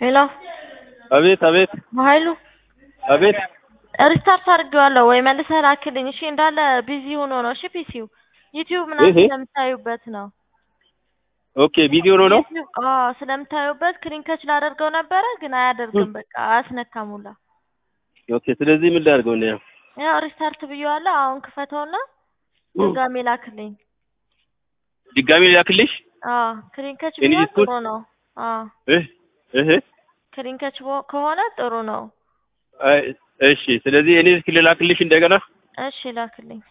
ሄሎ አቤት አቤት ኃይሉ አቤት ሪስታርት አድርጌዋለሁ ወይ መልሰህ ላክልኝ። እሺ እንዳለ ቢዚ ሆኖ ነው። እሺ ፒሲው ዩቲዩብ ምናምን እህ? ስለምታዩበት ነው። ኦኬ ቪዲዮ ነው ነው ዩቲዩብ አዎ ስለምታዩበት ክሊንከች ላደርገው ነበረ ግን አያደርግም። በቃ አያስነካም ሁላ። ኦኬ ስለዚህ ምን ላድርገው ነው ያው ሪስታርት ብዬዋለሁ። አሁን ክፈተውና ድጋሜ ላክልኝ። ድጋሜ ላክልሽ አዎ ክሊንከች እኔ ቢሆን ዲስኩት- ጥሩ ነው። አዎ እህ እህ ክሊንከች ቦ- ከሆነ ጥሩ ነው። አይ፣ እሺ ስለዚህ እኔ እስኪ ልላክልሽ እንደገና እሺ ላክልኝ።